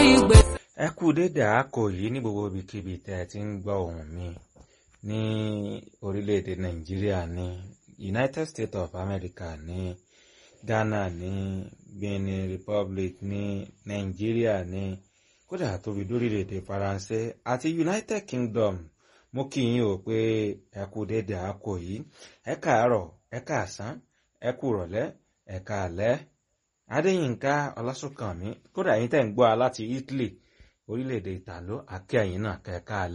ìgbè. ẹ kú dédé àákò yìí ní gbogbo ibikíbi tẹ́ ẹ ti ń gbọ́ ohùn mi ní orílẹ̀-èdè nàìjíríà ní united states of america ní ghana ní benin republic ní nàìjíríà ní kódà tóbi lórílẹ̀-èdè faransé àti united kingdom mo kí yín o pé ẹ kú dédé àákò yìí ẹ káàárọ̀ ẹ káàsán ẹ kú rọ̀lẹ́ ẹ káalẹ́ adéyínká ọlásùnkànmí kódà yín tẹ́ ń gbọ́ a láti italy orílẹ̀-èdè ìtàló àkẹ́yìn náà kẹ́ẹ̀ká